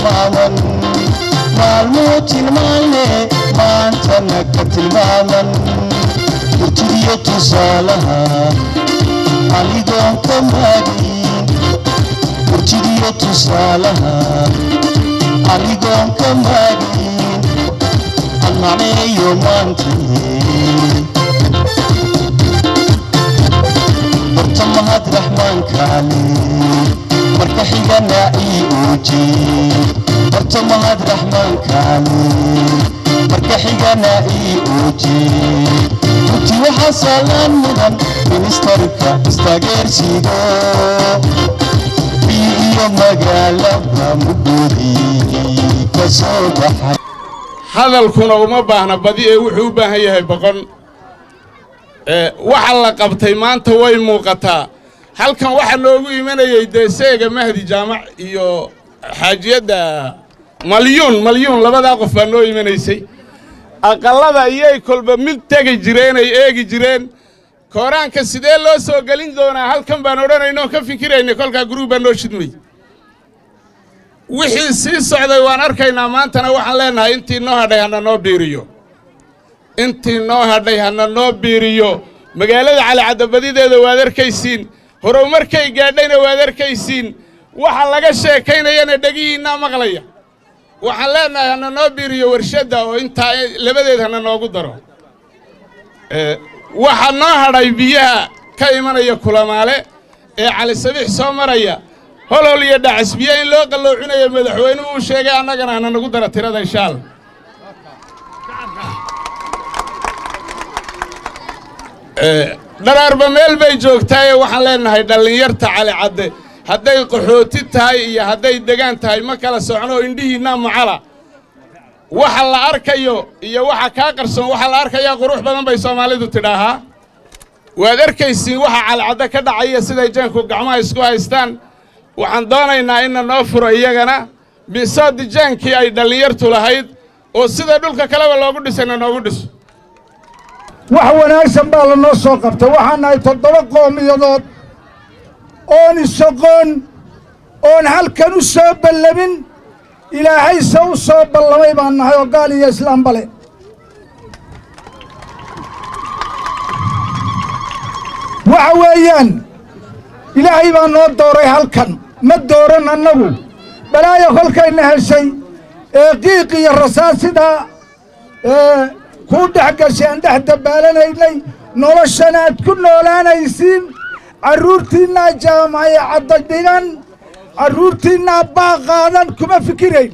tilmaaman maalmuu tilmaanle maantana ka tilmaaman murtidiyo tusaalaha anigoon ka maagin murtidiyo tusaalaha anigoon ka maagin almacneeyo maantee barta mahad raxmaankaale marka xigana ii ooje barta mahad raxmaankaale marka xigana ii ooje runtii waxaa saalaan mudan ministarka istaageersigo bii iyo magaalada mudoodii ka soo baxay hadalkuna uma baahna badi ee wuxuu u baahan yahay boqon waxa la qabtay maanta way muuqataa halkan waxaa noogu imanayey dee seega mahdi jaamac iyo xaajiyadda malyuun malyuun labadaa qof baa noo imanaysay aqallada iyay kolba mid tegi jireen ay eegi jireen kooraanka sidee loo soo gelin doonaa halkan baan odhanaynoo ka fikiraynay kolkaa guruub baa noo shidmay wixii sii socday waan arkaynaa maantana waxaan leennahay intii noo hadhay hana noo biiriyo intii noo hadhay hana noo biiriyo magaalada calicadabadideeda waad arkaysiin horumarkay gaadhayna waad arkaysiin waxa laga sheekaynayana dhegihiinnaa maqlaya waxaan leennahay hana noo biiriyo warshadda oo intaa labadeed hana noogu daro waxaa noo hadhay biyaha ka imanaya kulamaale ee cali sabiix soo maraya holhol iyo dhacis biyo in loo qalloocinayo madaxweynuhu uu sheegay annagana hana nagu dara tirada inshaal dharaarba meel bay joogtaaye waxaan leennahay dhallinyarta cali cadde hadday qaxooti tahay iyo hadday degaan tahay ma kala socno indhihiinnaa macala waxa la arkayo iyo waxa kaa qarsoon waxa la arkayaa qurux badan bay soomaalidu tidhaahaa waad arkaysiin waxa calicadde ka dhacaya siday jaanku gacmaha isku haystaan waxaan doonaynaa inna noo furo iyagana bisoodi jaankii ay dhallinyartu lahayd oo sida dhulka kaleba loogu dhisayna noogu dhiso wax wanaagsan baa lanoo soo qabtay waxaan nahay toddoba qoomiyadood oon isoqoon oon halkan u soo ballamin ilaahayse u soo ballamay baan nahay oo gaal iyo islaamba le waxa weeyaan ilaahay baa noo dooray halkan ma dooran annagu balaayo kolkayna heshay ee qiiq iyo rasaas sidaa ee kuu dhex gashay aan dhex dabbaalanaynay noloshan aad ku noolaanaysiin carruurtiinnaa jaamacay cadda dhigan carruurtiinnaa baa qaadan kuma fikirayn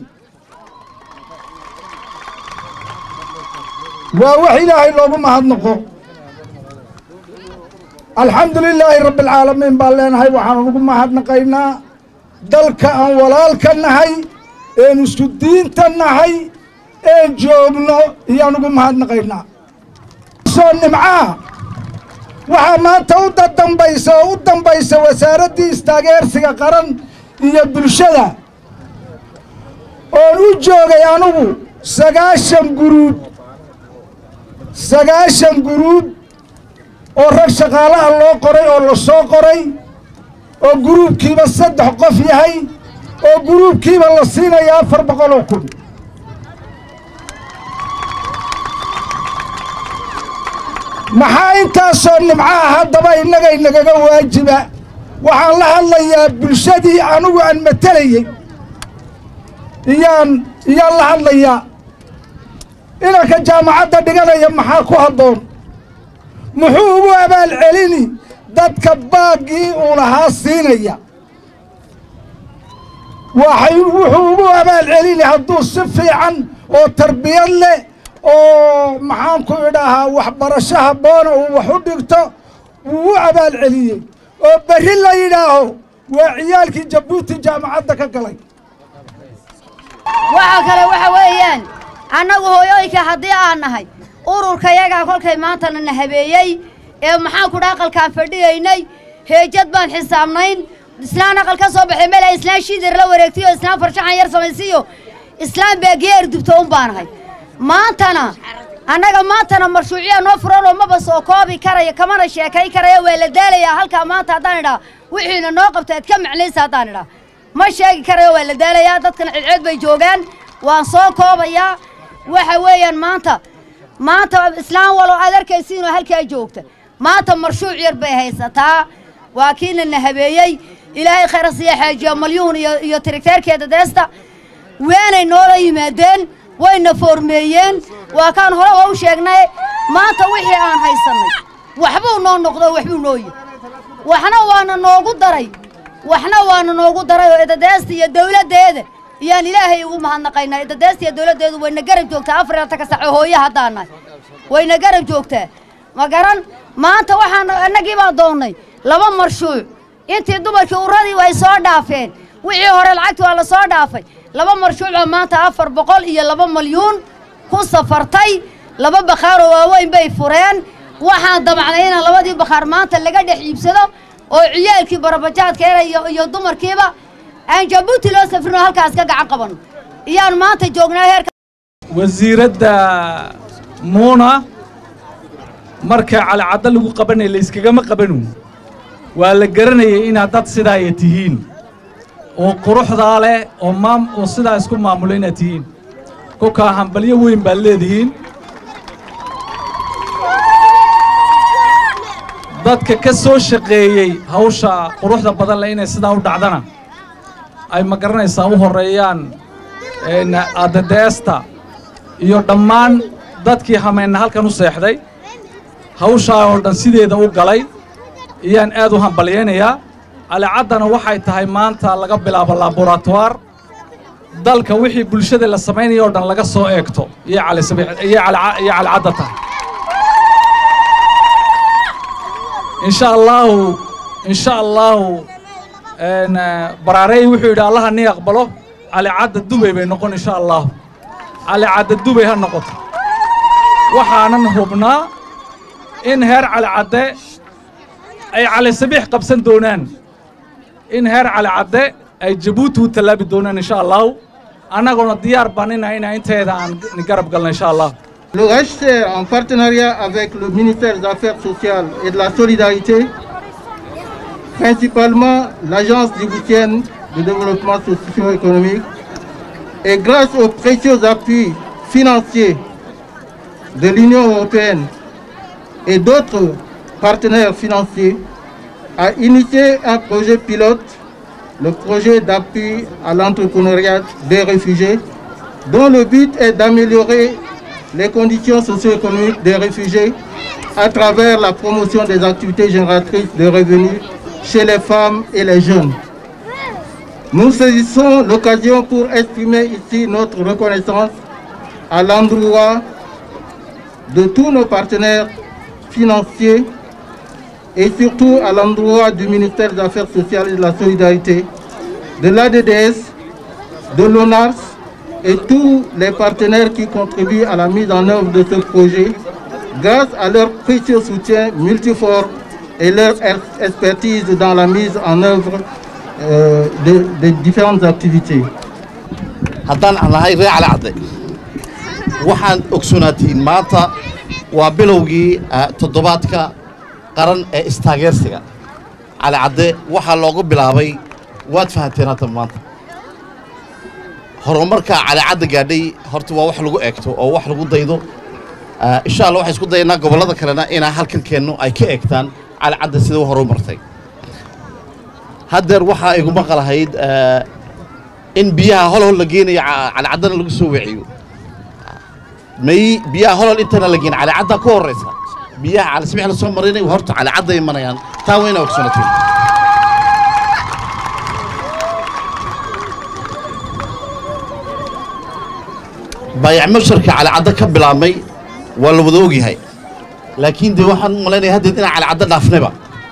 waa wax ilaahay loogu mahadnaqo alxamdu lilaahi rabbi alcaalamiin baan leenahay waxaan ugu mahadnaqaynaa dalka aan walaalka nahay een isku diinta nahay een joogno iyaan ugu mahadnaqaynaa soo nimcaa waxaa maanta u dadambaysa oo u dambaysa wasaaraddii istaageersiga qaran iyo bulshada oon u joogay anugu sagaashan guruub sagaashan guruub oo rag shaqaalaha loo qoray oo la soo qoray oo guruubkiiba saddex qof yahay oo guruubkiiba la siinaya afar boqol oo kun maxaa intaasoo nimcaha haddaba innagay nagaga waajiba waxaan la hadlayaa bulshadii anugu aan matelayey iyaan iyaan la hadlayaa inanka jaamacadda dhiganaya maxaa ku habboon muxuu ugu abaal celini dadka baaggii uu lahaa siinaya waxay wuxuu ugu abaal celini hadduu si fiican oo tarbiyad leh oo maxaanku idhaahaa waxbarasho habboona uu wax u dhigto wuu u abaal celiyey oo berri la yidhaaho waa ciyaalkii jabuuti jaamacadda ka galay waxa kale waxa weeyaan annagu hooyooyinka haddii aan nahay ururkayagaa kolkay maantana na habeeyey ee maxaanku dha aqalkaan fadhiyaynay heejad baan xisaabnayn islaan aqal ka soo baxay meel islaan shiidar la wareegtay oo islaan farshaxan yar samaysiiyo islaan beegeer dubto un baa nahay maantana annaga maantana mashruuciya noo furan oo maba soo koobi karaya kamana sheekay karaya waa la daalayaa halkaa maanta haddaan idhaa wixiina noo qabta aad ka macnaysa haddaan idhaa ma sheegi karayo waa la daalayaa dadkana cidceed bay joogaan waan soo koobayaa waxa weeyaan maanta maanta islaan walow aad arkaysiinoo halkaa joogta maanta marshuuc yar bay haysataa waa kiina na habeeyey ilaahay khayra siiya xaajiya malyuun iyo iyo tirigteerkeeda deesta weenay noola yimaadeen wayna foormeeyeen waa kaan hore oo u sheegnay maanta wixii aan haysannay waxbuu noo noqdo waxbuu noo yihi waxna waana noogu daray waxna waana noogu daray oo idadeesta iyo dawladdeeda iyaan ilaahay ugu mahadnaqaynaa idadeesta iyo dawladdeedu wayna garab joogtaa afar iyo ka saco hooye haddaan nahay wayna garab joogtaa ma garan maanta waxaan annagii baa doonnay laba marshuuc intii dumarkii uradii way soo dhaafeen wixii hore lacagtii waa la soo dhaafay laba marshuucoo maanta afar boqol iyo laba malyuun ku safartay laba bakhaaroo waaweyn bay fureen waxaan damacnay inaan labadii bakhaar maanta laga dhex iibsado oo ciyaalkii barabajaadkeena iyo iyo dumarkiiba aan jabuuti loo safrin oo halkaas ka gacan qabanno iyaan maanta joognaa heerka wasiiradda muuna marka calicaddo lagu qabanaya layskagama qabanu waa la garanayay inaad dad sidaaya tihiin oo quruxdaa leh oo maam oo sidaa isku maamulo inaad tihiin kolkaa hambalyo weyn baad leedihiin dadka ka soo shaqeeyey hawsha quruxda badan leh inay sidaa u dhacdana ay ma garanaysaa u horreeyaan adadeesta iyo dhammaan dadkii hameenna halkan u seexday hawshaa oo dhan sideeda u galay iyaan aad u hambalyaynayaa calicaddana waxay tahay maanta laga bilaabo laboratoir dalka wixii bulshada la samaynaya oo dhan laga soo eegto iyo iyo calicadda tahay insha allaahu insha allaahu baraarey wuxuu yidhi allaha nii aqbalo calicadda dubay bay noqon insha allaahu calicadda dubay ha noqoto waxaanan hubnaa in heer calicadde ay cali sabiix qabsan doonaan in heer calicadde ay jabuuti u tallaabi doonaan insha allahu annaguna diyaar baan inayna inteeda aan garab galno insha allah Le HCR, en partenariat avec le ministère des Affaires sociales et de la solidarité, principalement l'Agence djiboutienne de développement socio-économique, et grâce aux précieux appuis financiers de l'Union européenne et d'autres partenaires financiers, a initié un projet pilote, le projet d'appui à l'entrepreneuriat des réfugiés, dont le but est d'améliorer les conditions socio-économiques des réfugiés à travers la promotion des activités génératrices de revenus chez les femmes et les jeunes. Nous saisissons l'occasion pour exprimer ici notre reconnaissance à l'endroit de tous nos partenaires financiers et surtout à l'endroit du ministère des Affaires sociales et de la solidarité, de l'ADDS, de l'ONARS et tous les partenaires qui contribuent à la mise en œuvre de ce projet grâce à leur précieux soutien multiforme et leur expertise dans la mise en œuvre euh, de, de différentes activités. haddaan aan nahay ree cali cadde waxaan ogsoonaatiin maanta waa bilowgii toddobaadka qaran ee istaageersiga cali cadde waxaa loogu bilaabay waad fahanteen hadda maanta horumarka cali cadde gaadhay horta waa wax lagu eegto oo wax lagu daydo insha allah waxaan isku dayaynaa gobollada kalena inaa halkan keenno ay ka eegtaan cali cadde sida u horumartay haddeer waxaa igu maqalahayd in biyaha holhol la geenayo calicaddana lagu soo weciyo may biyaha holhol intana la geen calicaddaa ku horraysa biyaha calisabix la soo marinay horta calicadda imanayaan taa waa inaa ogsanateen baayac masharka calicadda ka bilaabmay waa la wada ogyahay laakiin dee waxaan u malaynaya haddeed inaan calicadda dhaafnayba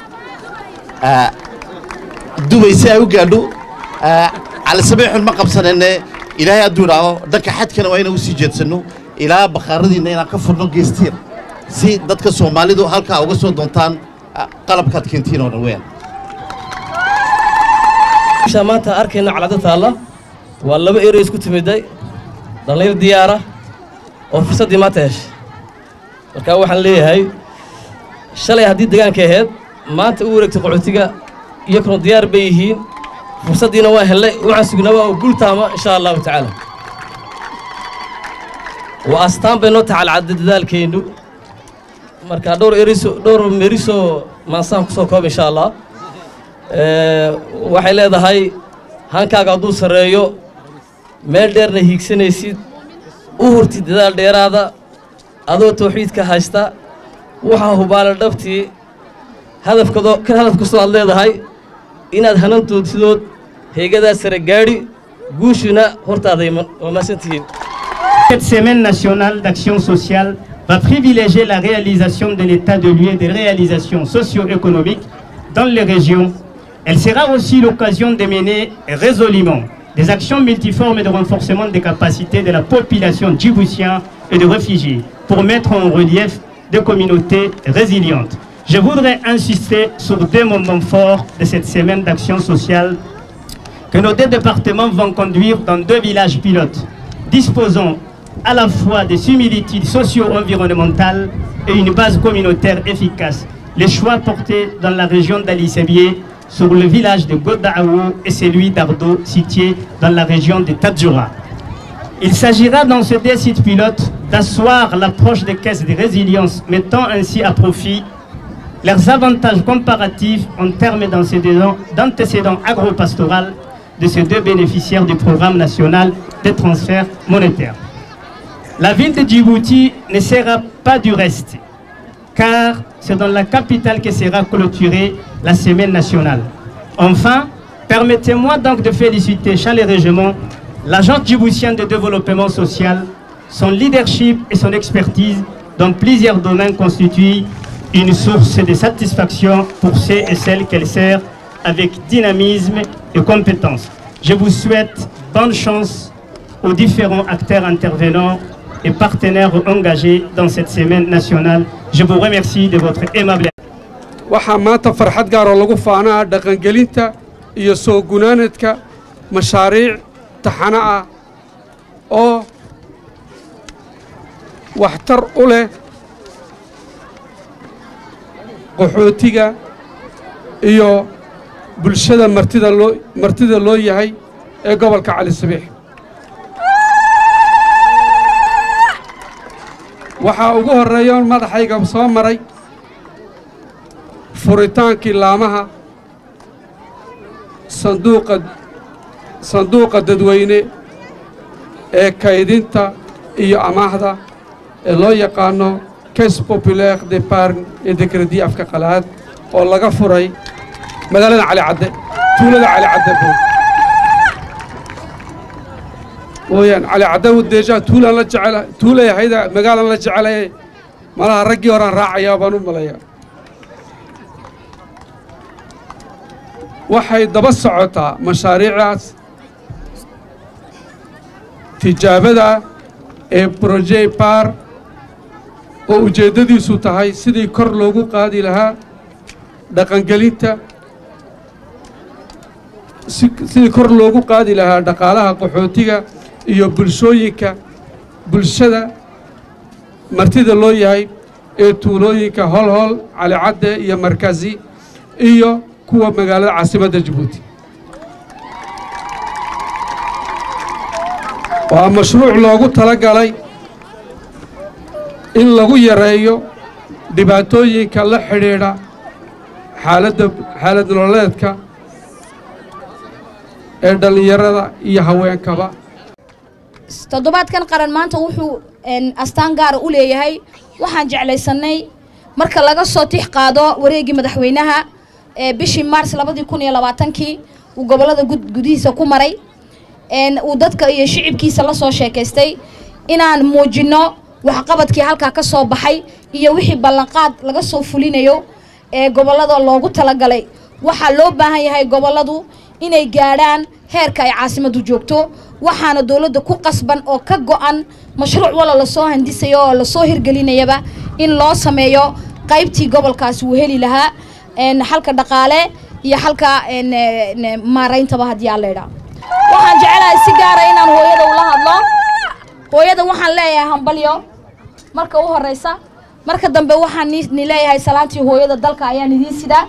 dubay si ay u gaadho calisabiixun ma qabsanayne ilaahay hadduu idhaaho dhanka xadkana waa inaan u sii jeedsanno ilaa bakhaaradiinna inaan ka furno geestiir si dadka soomaalidu halkaa uga soo doontaan qalabkaad keentiin oo dhan weeyaan meeshaan maanta arkayna calado taalla waa laba erey isku timiday dhallinyar diyaara oo fursaddii maanta heshay marka waxaan leeyahay shalay haddii degaanka ahayd maanta u wareegtay qaxootiga iyakuna diyaar bay yihiin fursaddiina waa hellay waxaan sugnaa waa gultaama insha allahu tacaala waa astaan bay noo tahay calcadda dadaalkeennu marka dhowr eriso dhowr meriso maansaan ku soo koob insha allah waxay leedahay hankaaga hadduu sarreeyo meel dheerna hiigsanaysid u hurtid dadaal dheeraada adoo tawxiidka haysta waxaa hubaala dhabtii hadafkado ka hadaf kastoo aad leedahay inaad hanantoodsidood heegadaa sare gaadhi guushuna hortaaday waa maasantihiin Cette semaine nationale d'action sociale va privilégier la réalisation de l'état de lieu des réalisations socio-économiques dans les régions. Elle sera aussi l'occasion de mener résolument des actions multiformes de renforcement des capacités de la population djiboutienne et de réfugiés pour mettre en relief des communautés résilientes. Je voudrais insister sur deux moments forts de cette semaine d'action sociale que nos deux départements vont conduire dans deux villages pilotes, disposant à la fois des similitudes socio-environnementales et une base communautaire efficace. Les choix portés dans la région d'Ali Sébié sur le village de Godaao et celui d'Ardo, situé dans la région de Tadjoura. Il s'agira dans ces deux sites pilotes d'asseoir l'approche des caisses de résilience, mettant ainsi à profit leurs avantages comparatifs en termes d'antécédents d'antécédents agro-pastoral de ces deux bénéficiaires du programme national de transfert monétaire. La ville de Djibouti ne sera pas du reste, car c'est dans la capitale que sera clôturée la semaine nationale. Enfin, permettez-moi donc de féliciter chaleureusement l'agent djiboutien de développement social, son leadership et son expertise dans plusieurs domaines constituent une source de satisfaction pour ceux et celles qu'elle sert avec dynamisme et compétence. Je vous souhaite bonne chance aux différents acteurs intervenants et partenaires engagés dans cette semaine nationale. Je vous remercie de votre aimable waxaa maanta farxad gaaroo lagu faanaa dhaqangelinta iyo soo gunaanadka mashaariic taxano ah oo waxtar u leh qaxootiga iyo bulshada martida loo martida loo yahay ee gobolka cali sabiix waxaa ugu horreeya madaxayga soo maray furitaankii laamaha sanduuqa sanduuqa dadweyne ee kaydinta iyo amaahda ee loo yaqaano caisse populaire d'épargne et de crédit afka qalaad oo laga furay magaalada cali cadde tuulada cali cadde buu wooyaan cali cadde deejaa tuulaan la jecela tuulay ahayda magaalan la jecelay malaha raggii horaan raacayaa baan u malayaa waxay daba socotaa mashaariicdaas tijaabada ee broje baar oo ujeeddadiisu tahay sidii kor loogu qaadi lahaa dhaqangelinta sidii kor loogu qaadi lahaa dhaqaalaha qaxootiga iyo bulshooyinka bulshada martida loo yahay ee tuulooyinka holhol calicadde iyo markazi iyo kuwa magaalada caasimadda jabuuti waa mashruuc loogu tala galay in lagu yareeyo dhibaatooyinka la xidhiidha xaaladda xaalad nololeedka ee dhallinyarada iyo haweenkaba toddobaadkan qaran maanta wuxuu astaan gaara u leeyahay waxaan jeclaysanay marka laga soo tix qaado wareeggii madaxweynaha ee bishii maars labadii kun iyo labaatankii uu gobollada gudihiisa ku maray uu dadka iyo shicibkiisa la soo sheekaystay inaan muujinno waxqabadkii halkaa ka soo baxay iyo wixii ballanqaad laga soo fulinayo ee gobollada loogu talagalay waxaa loo baahan yahay gobolladu inay gaadhaan heerka ay caasimaddu joogto waxaana dowladda ku qasban oo ka go'an mashruuc wala lasoo handisayo oo lasoo hirgelinayaba in loo sameeyo qaybtii gobolkaasi uu heli lahaa xalka dhaqaale iyo xalka maarayntaba haddii aan laydhaa waxaan jecelahay si gaara inaan hooyada ula hadlo hooyada waxaan leeyahay hambalyo marka u horeysa marka dambe waxaan ni leeyahay salaantii hooyada dalka ayaan idiin sidaa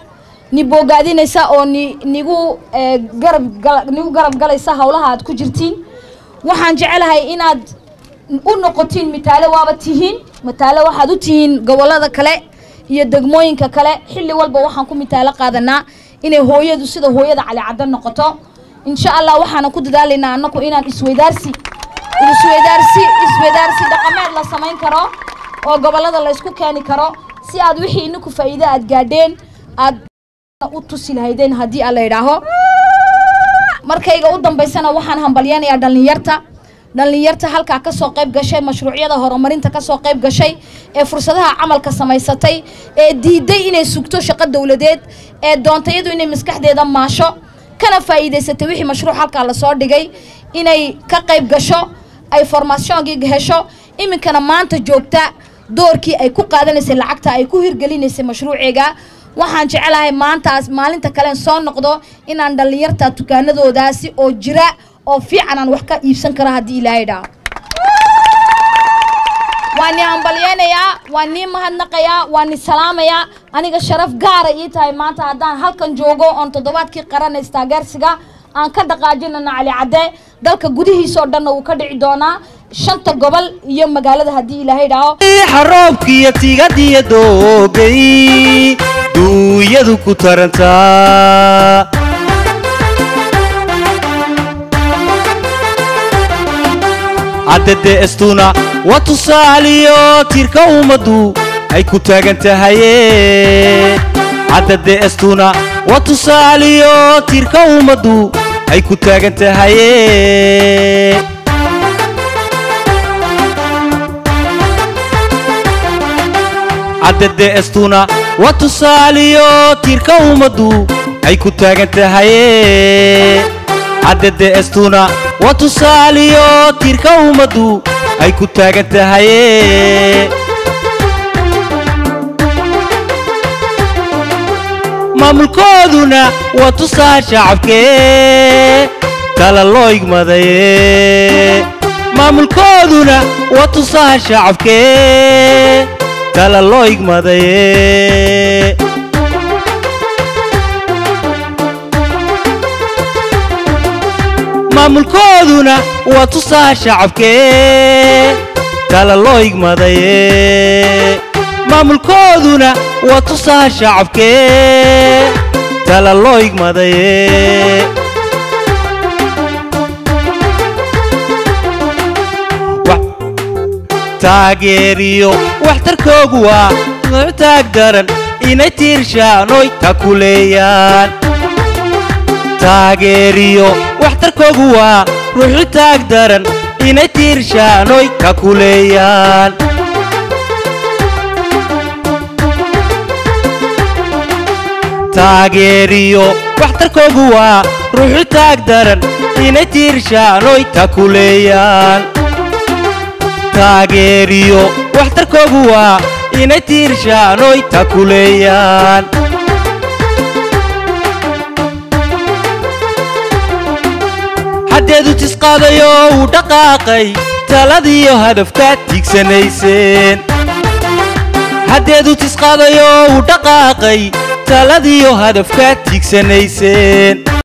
ni boogaadinaysa oo ni nigu ee, garab gal- nigu garab galaysa howlaha aad ku jirtiin waxaan jecelahay inaad u noqotiin mitaale waaba tihiin mitaale waxaad u tihiin gobollada kale iyo degmooyinka kale xilli walba waxaan ku mitaalo qaadanaa inay hooyadu sida hooyada cali cadda noqoto insha allah waxaana ku dadaalaynaa annaku inaan isweydaarsi isweydaarsi isweydaarsi dhaqameed la samayn karo oo gobollada la isku keeni karo si aad wixii ininku faa'iido aad gaadheen aad u tusi lahaydeen haddii aan la yidhaaho markayga u dambaysana waxaan hambalyanayaa dhallinyarta dhallinyarta halkaa ka soo qayb gashay mashruucyada horumarinta ka soo qayb gashay ee fursadaha camalka samaysatay ee diiday inay sugto shaqo dowladeed ee doontay iyadu inay maskaxdeeda maasho kana faa'iidaysatay wixii mashruuc halkaa lasoo dhigay inay ka qayb gasho ay formationkii hesho iminkana maanta joogta doorkii ay ku qaadanaysay lacagta ay ku hirgelinaysay mashruuceega waxaan jecelahay maantaas maalinta kalen soo noqdo inaan dhallinyarta dukaanadoodaasi oo jira oo fiican aan wax ka iibsan karo haddii ilaahay dhaho waan ni hambalyeynayaa waan nii mahadnaqayaa waan ni salaamayaa aniga sharaf gaara ii tahay maanta haddaan halkan joogo oon toddobaadkii qaranay istaageersiga aan ka dhaqaajinana cali cadde dalka gudihiisa oo dhanna wuu ka dhici doonaa shanta gobol iyo magaalada haddii ilaahay dhaho xaroobkiyo tigadiyo doogay duunyadu ku tarantaa caddade estuna waa tusaaliyo tiirka ummaddu ay ku taagan tahaye caddade estuna waa tusaaliyo tiirka ummaddu ay ku taagan tahaye caddade estuna waa tusaaliyo tiirka ummaddu ay ku taagan tahaye caddade estuna waa tusaaliyo tiirka ummaddu ay ku taagan tahaye maamulkooduna waa tusaa shacabkee tala loo igmadaye maamulkooduna waa tusaa shacabkee tala loo igmadaye maamulkooduna waa tusaa shacabkee tala loo igmadaye maamulkooduna waa tusaa shacabkee tala loo igmadaye taageeriyo waxtarkoogu waa taag daran inay tiirshaanoy ta ku leeyaan taageeriyo waxtarkoogu waa ruuxu taag daran inay tiirshaanoy ka ku leeyaan taageeriyo waxtarkoogu waa ruuxu taag daran inay tiirshaanoy ta ku leeyaan taageeriyo waxtarkoogu waa inay tiirshaanoy ta ku leeyaan haddeedu tisqaadayo uu dhaqaaqay taladiyo hadafkaad tiigsanayseen haddeedu tisqaadayo uu dhaqaaqay taladiyo hadafkaad tiigsanayseen